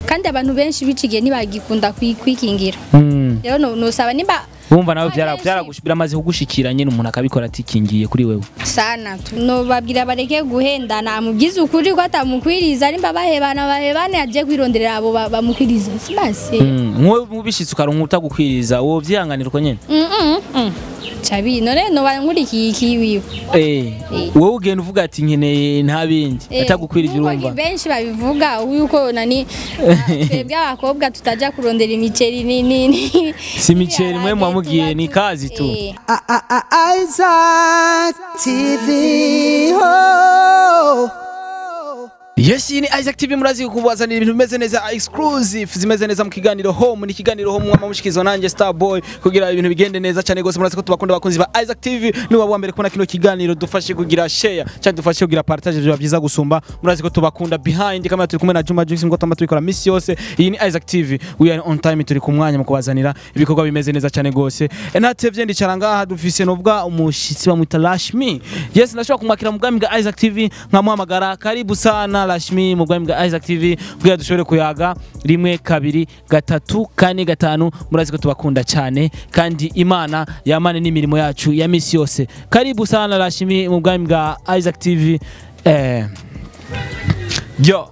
kandi abantu benshi bicigiye ntibagikunda kwi- kwikingira Mm. rero no- nosaba nimba wumva nawe byara Abenshi. byaragush- biramaze kugushikira nyine umuntu akabikora atikingiye kuri wewe sana tu nobabwira bareke guhendana amubwize ukuri ko atamukwiriza nimba bahebana bahebane aje kwironderera abo ba- bamukwiriza sibase Mm. nkuwe mubishitse ukaronka utagukwiriza wowe vyihanganira uko nyene Mm, mm, mm. cabi none noba nkurikiye iki wiwe Eh, wowe ugenda uvuga ati nkeneye nta bindi Eh, atagukwirije nk'uko urumva benshi babivuga yuko nani ah, twebwe abakobwa tutaja kurondera imiceri ni ni ni si imiceri mwe mwamugiye ni kazi tu Eh, Isaac TV. Oh. Yes, iyi ni Isaac TV murazi kubazanira ibintu bimeze neza exclusive zimeze neza mu kiganiro home ni kiganiro home mwama mushikizwa nanjye Starboy kugira ibintu bigende neza cyane gose murazi ko tubakunda bakunzi ba Isaac TV ni waba mbere kubona kino kiganiro dufashe kugira share cyangwa dufashe kugira partage biba byiza gusumba murazi ko tubakunda behind kamera turi kumwe na Juma Jux ngo tama tubikora miss yose iyi ni Isaac TV we are on time turi ku mwanya mu kubazanira ibikorwa bimeze neza cyane gose E, ntatevye ndicara ngaha dufise nubwa umushitsi bamwita Lashmi yes nashobora kumwakira mu bwami bwa Isaac TV nkamuhamagara karibu sana Lashmi mu bwami bwa Isaac TV kugira dushobore kuyaga rimwe kabiri gatatu kane gatanu murazi ko tubakunda cyane kandi Imana yamane n'imirimo yacu ya misi yose karibu sana Lashmi mu bwami bwa Isaac TV eh yo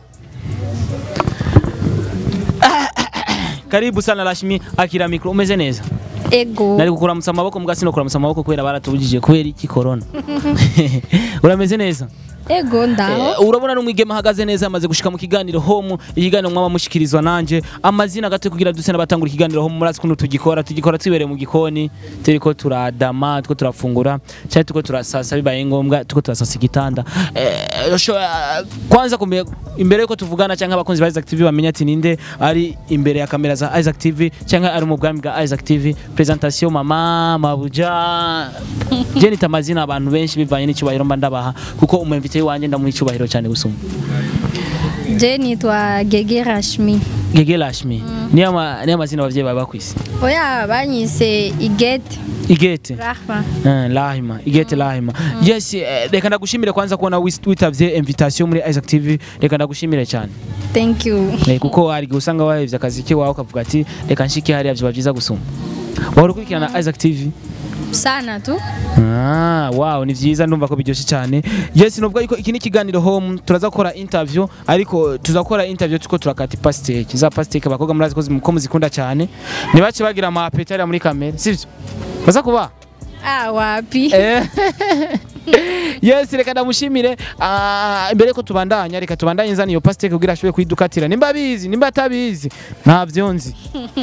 karibu sana Lashmi akira mikro umeze neza ego nari kukuramutsa amaboko mbwa sino kuramutsa amaboko kubera baratubujije kubera iki corona urameze neza ego ndaho Eh, urabona n'umwigeme ahagaze neza amaze gushika mu kiganiro home ikiganiro mwaba mushikirizwa nanje amazina gato kugira duse n'abatangura ikiganiro home murazi kuntu tugikora tugikora twibereye mu gikoni turiko turadama turiko turafungura cyangwa turiko turasasa bibaye ngombwa turiko turasasa igitanda Eh, sho- eh, kwanza kumbe imbere yuko tuvugana cyangwa abakunzi ba Isaac TV bamenya ati ninde ari imbere ya kamera za Isaac TV cyangwa ari mu bwami bwa Isaac TV presentation mama mabuja je nita amazina abantu benshi bivanye n'icyubahiro mba ndabaha kuko umwemvite wanjye ndamuha icyubahiro cyane gusumba je nitwa Gege Rashmi Gege Lashmi niyo ama- niyo amazina abavyeyi bawe bakwise oya banyise Igete Igete Rahma Eh, Lahima Igete Lahima yes eh, reka ndagushimire kwanza kubona wis- witavye invitation muri Isaac TV reka ndagushimire cyane thank you Eh, kuko hari igihe usanga wahevye akazi kiwawe ukavuga ati reka nshike hariya vyoba vyiza gusumba wahora ukurikirana Isaac TV sana tu Ah, wow, ni vyiza ndumva ko biryoshye cyane. Yes, novuga yuko iki ni kiganiro home turaza gukora interview ariko tuzakora interview tuko turakata pasteke. Za pasteke abakobwa murazi ko zi- ko muzikunda cyane. Nibace bagira ama appetite ari muri kamera, sivyo? Baza kuba? ah wapi Eh. yes, reka ndamushimire. Ah, imbere ko tubandanya reka tubandanye nzana iyo pasteke kugira ashobore kuyidukatira. Nimba bizi, nimba atabizi, ntavyo nzi.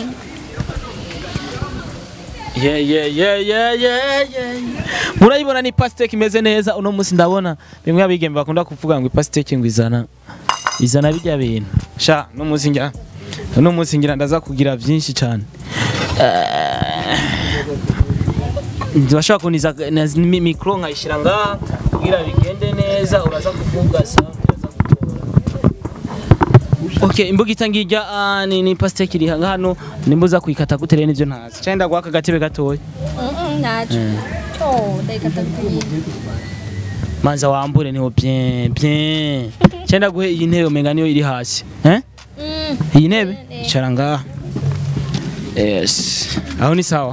Yeah, yeah, yeah, yeah, yeah, yeah. Murayibona ni pasteke imeze neza uno munsi ndabona bimwe abigembe bakunda kuvuga ngo ipasteke ngo izana izana bijya bintu sha no munsi ngira no munsi ngira ndaza kugira byinshi cyane ndashaka kuniza na- mi- mikro nkayishira ngaha kugira bigende neza uraza kuvuga sa uraza gutora. Okay, imbuga itangirya ah, ni, ni pasteke iri hano nimbuza kuyikata gutere nivyo ntazi cyangwa ndaguha aka gatebe gatoya nacu oh ndayikata kuyindi manza wambure niho bien bien cyenda guhe iyi ntebe umenga niyo iri hasi eh Mm. iyi ntebe icara ngaha yes aho ni sawa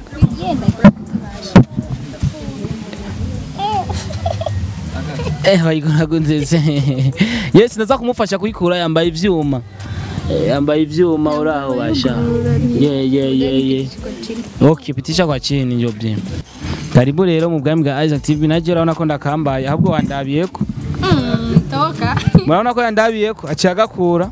eh bayigona nzeze yes ndaza kumufasha kuyikura yambaye ivyuma Eh, yambaye ivyuma uraho basha ye ye ye ye okay pitisha kwa chini ndio bien karibu rero mu bwami bwa Isaac TV naje urabona ko ndakambaye ahubwo wandabiyeko Mm, toka murabona ko yandabiyeko aciye agakura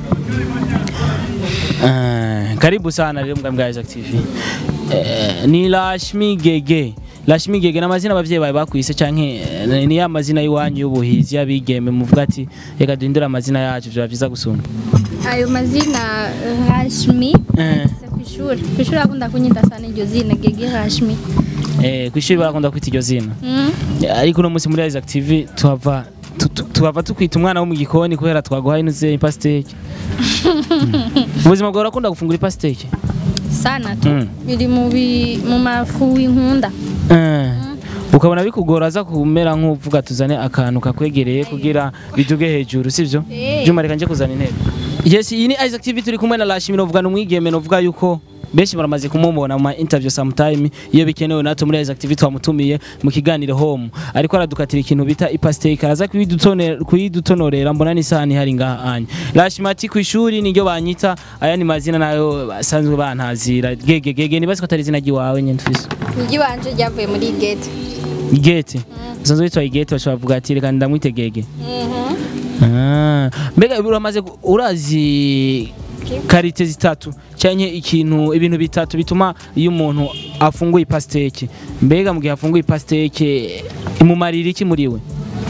Eh, karibu sana rero mbwa mbwa Isaac TV Eh, ni Lashmi Gege Lashmi Gege n'amazina abavyeyi bawe bakwise canke eh, ni ya mazina y'iwanyu y'ubuhizi y'abigeme muvuga ati reka duhindure amazina yacu vyoba vyiza gusumba ayo mazina Rashmi Eh. se kwishuri kwishuri akunda kunyita sana iryo zina Gege Rashmi Eh, kwishuri barakunda kwita iryo zina Mm. ariko uno munsi muri Isaac TV tuhava tu- tu- tuhava tukwita umwana wo mu gikoni kubera twaguhaye inuze ipasteke ubuzima bwawe urakunda gufungura ipasteke sana tu Mm. biri mu bi- mu mafu w'inkunda Eh, ukabona bikugora aza kumera nk'uvuga tuzane akantu kakwegereye kugira biduge hejuru sivyo Eh. byuma reka nje kuzana intebe yes iyi ni Isaac TV turi kumwe na Lashimi novuga n'umwigeme novuga yuko benshi baramaze kumubona mu ma interview sometime iyo bikenewe natwe muri Isaac TV twamutumiye mu kiganiro home ariko aradukatira ikintu bita ipasteke araza kuyidutonera kuyidutonorera mbona n'isahani hari ngaha anya Lashimi ati ku ishuri niryo banyita aya ni mazina nayo basanzwe bantazira gege gege nibaze ko atari izina ry'iwawe nyine tufise igi wanje ryavuye muri gate igete usanzwe witwa igete bashobora kuvuga ati reka ndamwite gege Ah, mbega uramaze gu- urazi karite zitatu cyanye ikintu ibintu bitatu bituma iyo umuntu afunguye ipasteke mbega mu gihe afunguye ipasteke imumarira iki muri we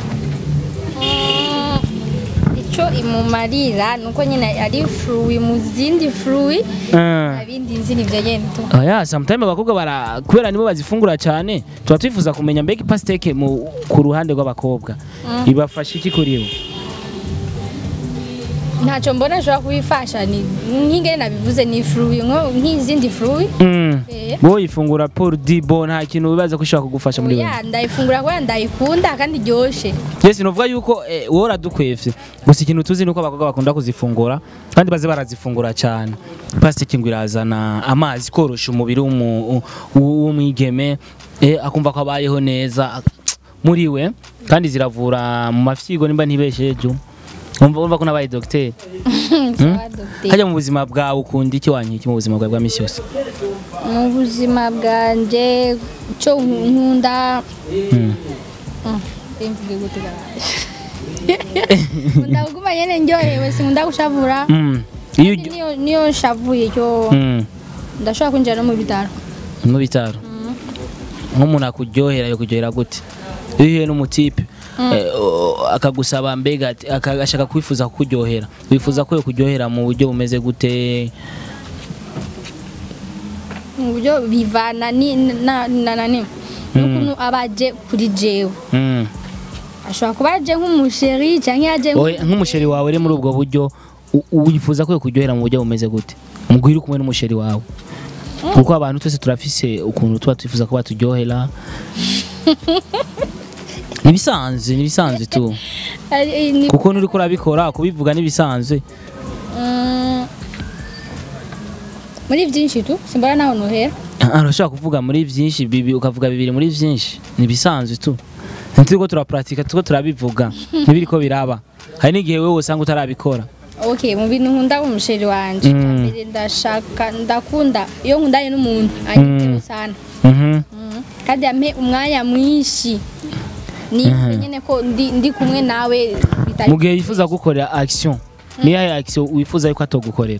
icyo imumarira ni uko nyine ari furuwi mu zindi furuwi Ah. ibindi nzi nibyo nyine tu Aya, sometimes abakobwa bara kubera nibo bazifungura cyane tuba twifuza kumenya mbega ipasteke mu ku ruhande rw'abakobwa ibafasha iki kuri we ntacyo mbona ashobora kubifasha ni nk'ingene nabivuze ni furuwi nko- nk'izindi furuwi Mm. Eh. wowe ifungura pour dibo nta kintu wibaza ko ishobora kugufasha muri we ya ndayifungura kubera ndayikunda kandi iryoshye Yes, novuga yuko eh, wowe uradukwevye gusa ikintu tuzi nuko abakobwa bakunda kuzifungura kandi baze barazifungura cyane plastic ngo irazana amazi korosha umubiri w'umu- w'umwigeme eh, akumva ko abayeho neza muri we kandi ziravura mu mafyigo nimba ntibesheje umva umva ko nabaye docteur Sawa, dogiteri. hajya mu buzima bwawe ukunda iki wanyiki mu buzima bwawe bwa misi yose mu buzima bwanjye icyo nkunda Mm. Mm, simvuge gute garage nkunda kuguma nyene ndyohewe sinkunda gushavura Mm. iyo Kandi niyo niyo nshavuye cyo Mm. ndashobora kwinjira no mu bitaro mu bitaro nk'umuntu akuryohera yo kuryohera gute iyo uhuye n'umutipe eh, o- akagusaba mbega ati- aka- agashaka kwifuza kukuryohera wifuza ko yo kuryohera mu buryo bumeze gute mu buryo bivana ni na na nani n'ukuntu aba aje kuri jewe Mm. ashobora kuba aje nk'umusheri cyangwa aje Oya, nk'umusheri wawe uri muri ubwo buryo u- u- wifuza ko yo kuryohera mu buryo bumeze gute mubwo uri kumwe n'umusheri wawe kuko abantu twese turafise ukuntu tuba twifuza ko baturyohera nibisanzwe nibisanzwe tu Eh, ni- kuko nuri kurabikora kubivuga nibisanzwe Mm, muri byinshi tu simbona naho nohera Ah, urashobora kuvuga muri byinshi bibi ukavuga bibiri muri byinshi nibisanzwe tu nturiko turapuratika turiko turabivuga ntibiriko biraba hari n'igihe wewe usanga utarabikora okay mu bintu nkunda umusheri wanje Mm. icya mbere ndashaka ndakunda iyo nkundanye n'umuntu anyiteho sana Mhm. Mm. kandi yampe umwanya mwinshi ni nyine ko ndi, ndi kumwe nawe bitari mu gihe yifuza gukorera action niyo action wifuza yuko atogukorera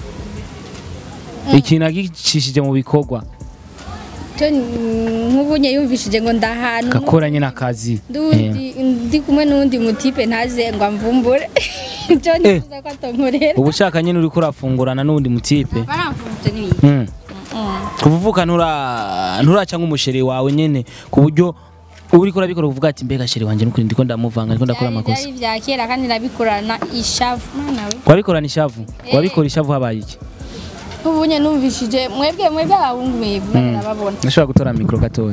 ikintu agicishije mu bikorwa cyo nk'ubunye yumvishije ngo ndahantu gakora nyine akazi ndundi ndi kumwe n'undi mutipe ntaze ngo amvumbure cyo nifuza ko atonkorera uba ushaka nyine uri kurafungurana n'undi mutipe baramvumvuje n'ibindi Mm. Mm. kuvuka ntura nturaca nk'umusheri wawe nyine ku buryo uba uriko urabikora uvuga ati mbega sheri wanje nukuri ndiko ndamuvanga ndiko ndakora Byari- amakosa byari bya kera kandi nabikorana ishavu mwana we wabikorana ishavu Eh. wabikora ishavu habaye iki nk'ubunye numvishije mwebwe mwebwe abahungu mwebwe narababona nashobora gutora mikoro gatoya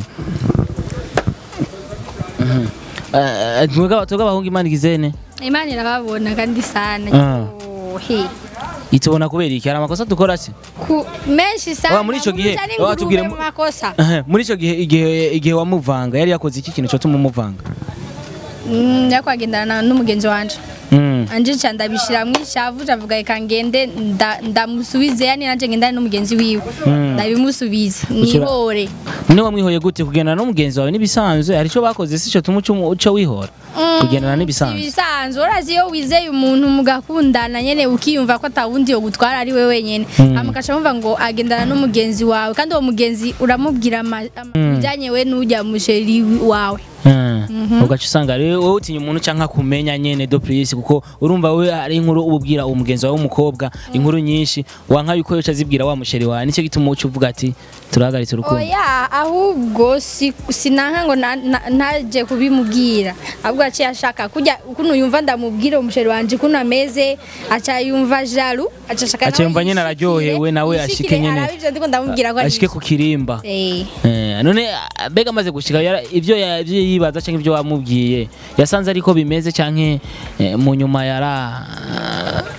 Mhm. Eh, twebwe twebwe abahungu imana igizene imana irababona kandi sana Ah. Oh, he. itubona kubera iki hari amakosa dukora se ku menshi sana Wa, muri ico gihe, Uruja wa, n'ingurube tubwire mu mu- makosa Ehe, muri icyo gihe igihe igihe wamuvanga yari yakoze iki kintu cyotuma umuvanga Mm, yakwagendana n'umugenzi wanje Mm. anje ca ndabishira mwishavu cavuga reka ngende nda- ndamusubize yani nanje ngendane n'umugenzi wiwe Mm. ndabimusubize Ushira- nihore none wamwihoye gute kugendana n'umugenzi wawe n'ibisanzwe hari icyo bakoze si cyo tuma uca uca wihora kugendana n'ibisanzwe ibisanzwe urazi iyo wizeye umuntu mugakundana nyene ukiyumva ko atawundi yo gutwara ari we wenyene Mm. hama ugaca wumva ngo agendana n'umugenzi wawe kandi uwo mugenzi uramubwira ama- ama- ibijanye we n'ujya musheri wawe Mm. ugaca usanga rero wowe utinya umuntu cyangwa kumenya nyene do plus kuko urumva we hari inkuru ububwira uwo mugenzi wawe w'umukobwa inkuru nyinshi wanka yuko yoca azibwira wa musheri wawe nicyo gituma uca uvuga ati turahagaritse urukundo oya ahubwo si- sinanka ngo na- na- ntaje kubimubwira ahubwo aciye ashaka kujya ukuntu yumva ndamubwira umusheri wanje ukuntu ameze aca yumva jaru aca ashaka Aca nawe yumva nyene yishikire, araryohewe, nawe ashike yishikire, nyene. arabe ivyo ndiko ndamubwira ko ari ashike ku kirimba Eh. Eh, none ah, mbega amaze gushika yara- ivyo ya- ivyo yibaza cyangwa ivyo wamubwiye yasanze ariko bimeze canke eh, mu nyuma yara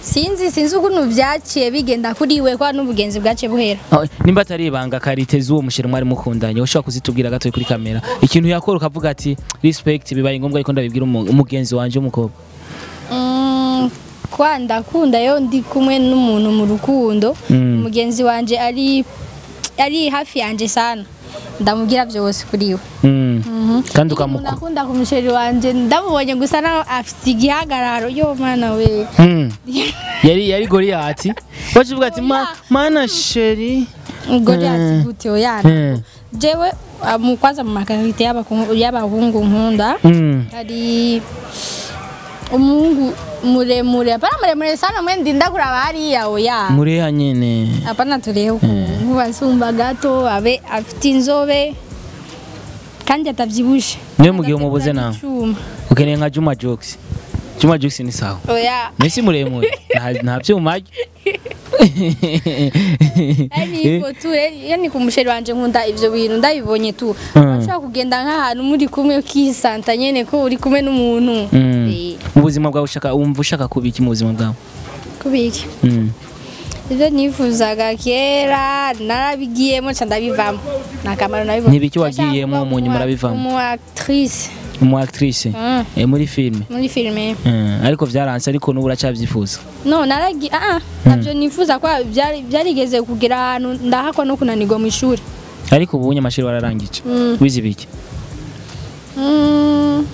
sinzi sinzi ukuntu vyaciye bigenda kuri we kwa n'ubugenzi bwaciye buhera Oh, nimba atari ibanga karite z'uwo mushere mwari mukundanye ushobora kuzitubwira gato kuri kamera ikintu yakora ukavuga ati respect bibaye ngombwa ariko ndabibwira umu- umugenzi wanje w'umukobwa Mm, kwa ndakunda yo ndi kumwe n'umuntu mu rukundo Mm. umugenzi wanje ari ari hafi yanje sana ndamubwira byose kuri we Mm. kandi ukamuku ndakunda ku musheri wanje ndamubonye gusa nawe afite igihagararo yo mana we Mm. yari yari goriyati waje uvuga ati "Ma- mana sheri ngori Mm. ati gute oyana Mm. jewe ah, mu kwanza mu makarite y'abaku- y'abahungu nkunda Mm. hari umuhungu muremure hapana muremure sana mwe ndinda kuraba hariya oya mureha nyene hapana turebe ukuntu basumba gato abe afite inzobe kandi atavyibushe niwe mugihe umubuze nawe Icuma. ukeneye nka Juma Jokes Juma Jokes ni sawa oya Messi muremure nta nta byuma arya. ari ifoto iyo ni ku musheri wanje nkunda ivyo bintu ndabibonye tu Mm. ushobora kugenda nk'ahantu muri kumwe ukisanta nyene ko uri kumwe n'umuntu Mm. Eh, mu buzima bwawe ushaka wumva ushaka kuba iki mu buzima bwawe kubiki Mm. ibyo nifuzaga kera narabigiyemo nca ndabivamo nta kamaro nabibonye N'ibiki wagiyemo mu nyuma urabivamo? umu actrice umu actrice Mm. eh, muri filime muri filime Mm, ariko byaranse ariko n'ubu uracyabyifuza no naragi ah ah, ntabyo nifuza ko byari- byarigeze kugera ahantu ndahakwa no kunanirwa mu ishuri ariko ubu nyamashuri wararangije Mm. wize ibiki Mm,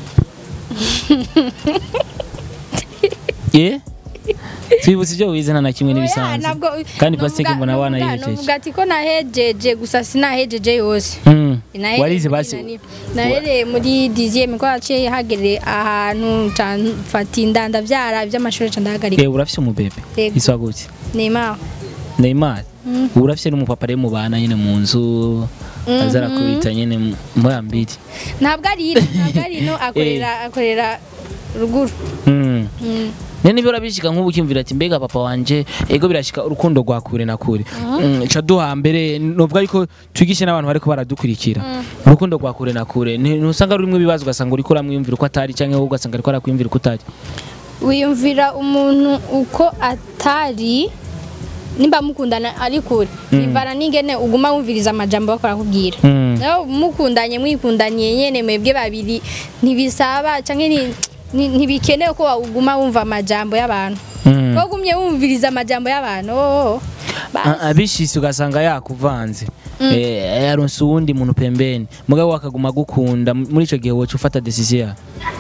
eh twibutse ibyo wize nta na kimwe oya, n'ibisanzwe ntabwo kandi novuga- pasiteke mbona novuga- wanayihejeje novuga ati ko nahejeje gusa sinahejeje yose Mm. Nahereye warize muri basi nani- nahereye muri dixième ko haciye hagere ahantu ca mfata inda ndavyara ivy'amashuri ca ndahagarika eh urafise umubebe Yego. iswa gute Neymar Neymar Mm. ubu urafise n'umupapa rero mubana nyine mu nzu Mhm. aza arakubita nyine mu- muri ambiri ntabwo ari ino ntabwo ari ino akorera akorera ruguru Mm. Mm. Nene nibyo urabishika nk'ubu ukimvira ati mbega papa wanje ego birashika urukundo rwa kure na kure Mm, ca duha mbere novuga ariko twigishe n'abantu bariko baradukurikira urukundo rwa kure na kure Ni- ntusanga rurimwo ibibazo ugasanga uriko uramwiyumvira uko atari canke wowe ugasanga ariko arakwiyumvira uko utari wiyumvira umuntu uko atari nimba mukundana ari kure bivana n'ingene uguma wumviriza amajambo bakora kubwira Mm. naho mukundanye mwikundaniye nyene mwebwe babiri ntibisaba canke ni- ni- ntibikenewe ko uguma wumva amajambo y'abantu Mm. ko ugumye wumviriza amajambo y'abantu oh, basi. A- abishise ugasanga yakuvanze Eh, yaronse uwundi muntu pembeni mugabo akaguma agukunda M- muri ico gihe woca ufata decision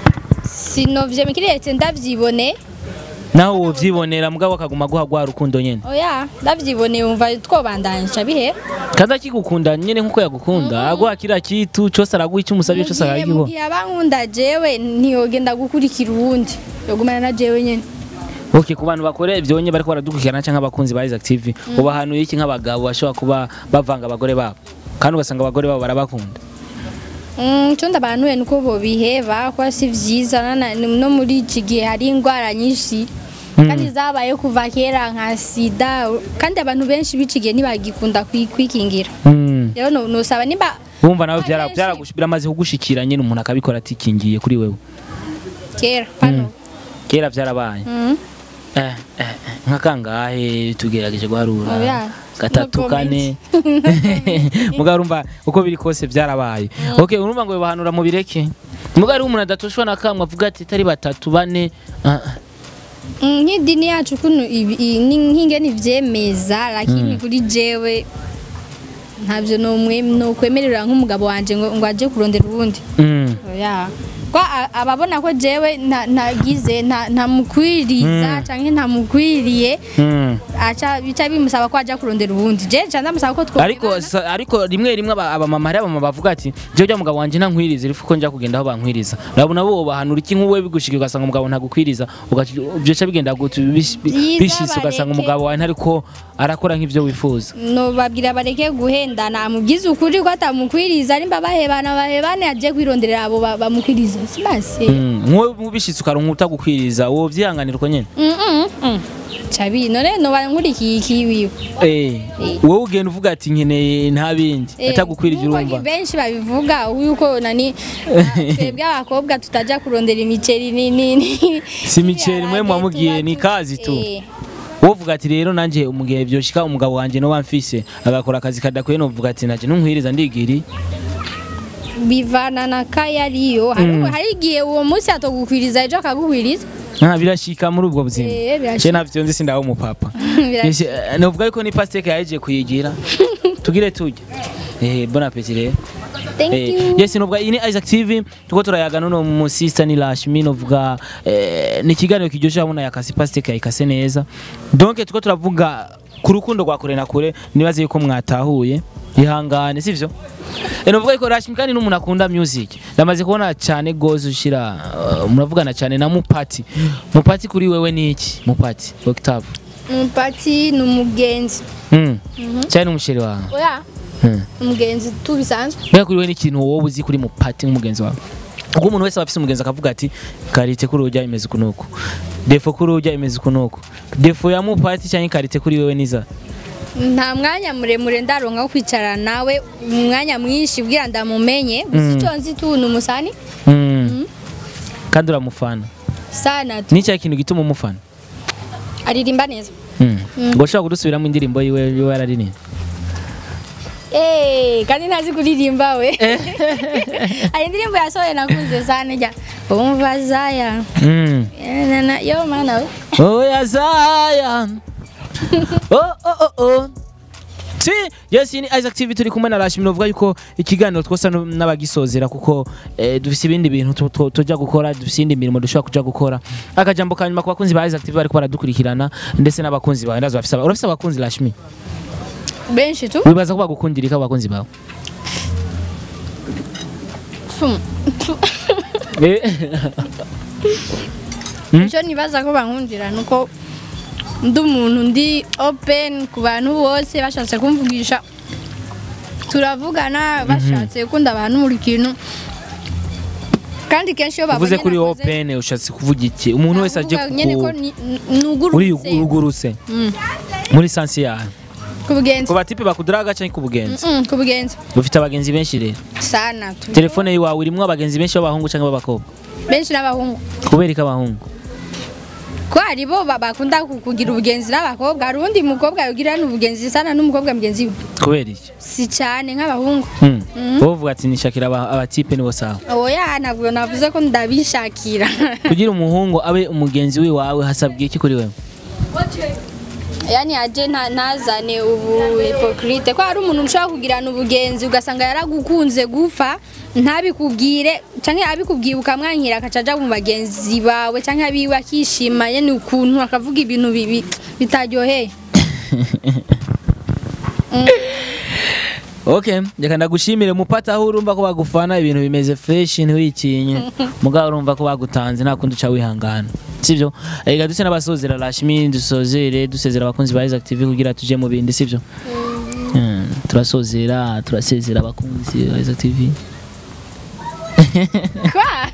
sinovye mikiretse ndavyibone nawe wovyibonera mugabo akaguma aguha rwa rukundo nyene oya ndavyibone wumva twobandanyisha bihe kandi akigukunda nyene nkuko yagukunda aguha kira kitu cose araguha icyo umusabye cose Mugihe- aragiguha mugihe abankunda jewe ntiyogenda gukurikira uwundi yogumana na jewe nyene Okay, ku bantu bakora ibyo nyine bariko baradukurikirana cyangwa abakunzi ba Isaac TV ubahanuye iki nk'abagabo bashobora kuba bavanga abagore babo kandi ugasanga abagore babo barabakunda Mm, icyo ndabanuye nuko bobiheba kuba si vyiza nana- no muri iki gihe hari indwara nyinshi kandi zabaye kuva kera nka sida kandi abantu benshi b'iki gihe ntibagikunda kwi- kwikingira Mm. rero no- nosaba nimba bumva nawe byara Abenshi- byaragush- biramaze kugushikira nyine umuntu akabikora atikingiye kuri wewe kera hano kera byarabaye Mm. eh, eh, eh, nka kangahe tugerageje guharura Oya, gatatu no kane mugabo urumva uko biri kose byarabaye okay urumva ngo bibahanura mu bireke mugabo ari umuntu adatoshwa na kamwe avuga ati tari batatu bane ah, ah. Mm, nk'idini yacu kuno ibi- i- ni- nk'ingene ivyemeza lakini kuri jewe ntabyo nomwe- nokwemerera nk'umugabo wanje ngo ngo aje kurondera uwundi Mm. oya ko a- ababona ko jewe nta- ntagize nta- ntamukwiriza canke ntamukwiriye Mm. aca bica bimusaba ko aja kurondera uwundi je ca ndamusaba ko ariko sa- ariko rimwe rimwe aba- abamama hari abamama bavuga ati jewe ujya mugabo wanje ntankwiriza irifu ko njya kugenda aho bankwiriza urabona bo bahanura iki nk'uwe bigushika ugasanga umugabo ntagukwiriza ugaca- byoca bigenda gutu bish- Byiza bishise ugasanga bareke. umugabo wawe ntariko arakora nk'ivyo wifuza nobabwira bareke guhendana amubwize ukuri ko atamukwiriza nimba bahebana bahebane aje kwironderera abo ba- bamukwiriza si basi Mm, nk'uwe bishitse ukaronka utagukwiriza wowe vyihanganira uko nyene Mm, mm, mm. cabi none noba nkurikiye iki wiwe eh wowe ugenda uvuga ati nkeneye nta bindi Eh, atagukwirije nk'uko urumva benshi babivuga yuko nani twebwe abakobwa tutajya kurondera imiceri ni ni ni Si imiceri mwe mwamubwiye, ni kazi tu. Eh, wowe uvuga ati rero nanjye umugihe byoshika umugabo wanjye no wamfise agakora akazi kadakwiye no uvuga ati nanjye ntunkwiriza ndigiri bivana na kaya ariyo hari hari igihe uwo munsi atogukwiriza ejo akagukwiriza nta birashika muri ubwo buzima Eh, birashika. je navyo nzi sindaho umupapa Birashika. Yes, eh, novuga yuko ni pasteke yaje kuyigira tugire tujye eh bon appétit rero thank Eh, you yes novuga iyi ni Isaac TV tuko turayaga none mu sister ni Lashmi novuga eh, ni ikiganiro kiryoshye abona yakasi pasteke yayikase neza donc tuko turavuga ku rukundo rwa kure na kure nibaze yuko mwatahuye ihangane sivyo Eh, novuga yuko Lashmi kandi n'umuntu akunda music ndamaze kubona cyane gose ushira uh, muravugana cyane na Mupati Mupati kuri wewe ni iki Mupati Octave umupati ni umugenzi mm. cyane n'umusheri wawe oya mm. umugenzi tu bisanzwe mbega kuri we n'ikintu wowe uzi kuri mupati nk'umugenzi wawe ubwo umuntu wese aba afise umugenzi akavuga ati karite kuri urujya imeze ukunuku defo kuri urujya imeze ukunuku defo ya mupati cyangwa karite kuri wewe niza nta mwanya muremure ndaronka wo kwicara nawe umwanya mwinshi ubwira ndamumenye gusa Mm. icyo nzi tu ni umusani mm. kandi uramufana sana tu ni cya kintu gituma umufana aririmba neza mm. ngo ushobora kudusubiramo indirimbo yiwe yiwe yararirimba Eh, kandi ntazi kuririmba we hari indirimbo yasohoye nakunze sana jya umva zaya mm. Eh, na- na- yo mana we oya Zion oh, oh, oh, oh. Si, yes, iyi ni Isaac TV turi kumwe na Rashmi novuga yuko ikiganiro twosa no- n'abagisozera kuko eh, dufise ibindi bintu tu- tu- tujya gukora dufise indi mirimo dushobora kuja gukora akajambo kanyuma ku bakunzi ba Isaac TV bariko baradukurikirana ndetse n'abakunzi bawe ndazo bafise aba- urafise abakunzi Rashmi benshi tu wibaza ko bagukundira iki abakunzi bawe Fum. Eh, icyo nibaza ko bankundira ni uko ndi umuntu ndi open ku bantu bose bashatse kumvugisha turavugana bashatse gukunda abantu buri kintu kandi kenshi iyo babonye uvuze kuri nakoze- open ushatse kuvuga iki umuntu wese aje navuga nyene ko ku ni- ni- uri nugurutse uruguruse Mm. muri sansi yawe ku bugenzi ku batipe bakudaraga cyangwa ku bugenzi Mm, ku bugenzi ufite abagenzi benshi rero sana tu telefone yawe irimo abagenzi benshi b'abahungu cyangwa b'abakobwa benshi n'abahungu kubera ko abahungu ko hari bo ba- bakunda ku- kugira ubugenzi n'abakobwa hari undi mukobwa yogira n'ubugenzi sana n'umukobwa mugenzi we kubera iki si cyane nk'abahungu Hmm. Mhm. wowe uvuga ati nishakira aba- abatipe nibo sawa oya ntabwo navuze ko ndabishakira kugira umuhungu abe umugenzi we wawe hasabwa iki kuri wewe yani aje nta- ntazane ubu hipokrite ko hari umuntu ushobora kugirana ubugenzi ugasanga yaragukunze gufa ntabikubwire cyangwa abikubwiye ukamwankira akaca aja mu bagenzi bawe cyangwa abiwe akishima yani ukuntu akavuga ibintu bibi bitaryoheye okay reka ndagushimire mupata aho urumva ko bagufana ibintu bimeze fresh ntiwikinye mugabo urumva ko bagutanze nta kundi uca wihangana sibyo reka duse n'abasozera rashmi dusozere dusezera abakunzi ba Isaac TV kugira tuje mu bindi sibyo Hmm, turasozera turasezera abakunzi ba Isaac TV Kwa?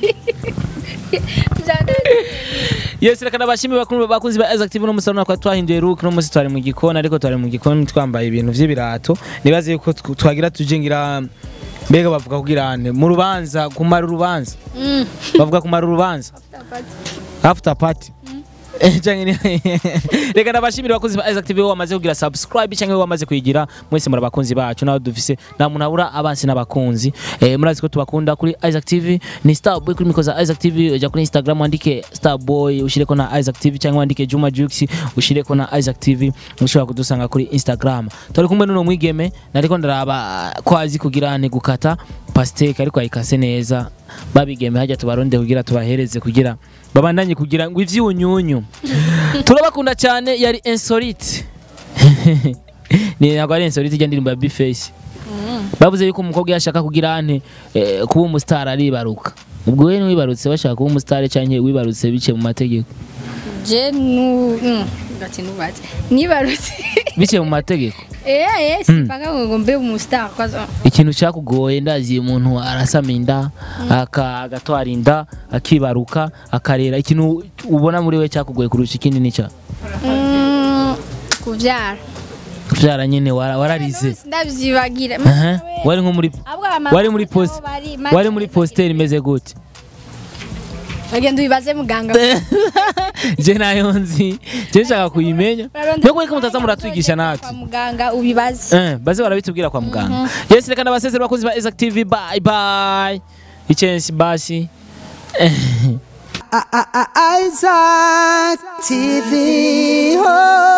Yes, reka nabashimire bakuru bakunzi ba Isaac TV no musaruna kwa twahinduye look no musi twari mu gikoni ariko twari mu gikoni twambaye ibintu vy'ibirato nibaze yuko tw- twagira tuje ngira mbega bavuga kugira ane mu rubanza kumara urubanza Mm. bavuga kumara urubanza after party Eh, canke ni- reka nabashimire bakunzi ba Isaac TV bo bamaze kugira subscribe canke bo bamaze kuyigira mwese muri abakunzi bacu naho dufise nta muntu abura abansi n'abakunzi eh, murazi ko tubakunda kuri Isaac TV ni Starboy kuri mikoza Isaac TV uja kuri Instagram wandike Starboy ushireko na Isaac TV canke wandike Juma Jux ushireko na Isaac TV ushobora kudusanga kuri Instagram turi kumwe n'uno mwigeme nariko ndaraba ko azi kugira ne gukata pasteke ariko ayikase neza babigeme hajya tubaronde kugira tubahereze kugira babandanye kugira ngo ivyunyunyu turabakunda cyane yari insolite ni ntabwo ari insolite ijya ndirimbo ya Bface bavuze yuko umukobwa yashaka kugira ante eh, kuba umustar aribaruka ubwo we niwibarutse bashaka kuba umustar cyangwa wibarutse biciye mu mategeko je nu mm, ngati nubatse nibarutse biciye mu mategeko eh eh sipaka ngo mbe umustar kwazo ikintu cyakugoye ndazi umuntu arasama inda aka- agatwara inda akibaruka akarera ikintu ubona muri we cyakugoye kurusha ikindi nica Mm, kuvyara kuvyara nyene wara- wararize ndavyibagira Aha, wari nko muri Ahubwo abamama wari muri nabo post bari- wari muri poster imeze gute bagenda ubibaze muganga je nayo nzi je nshaka kuyimenya mbega reka mutaza muratwigisha kwa natwe muganga ubibaze Eh, baze barabitubwira kwa muganga yes reka ndabasezera bakozi ba Exact TV bye bye ichensi basi Isaac TV. Oh.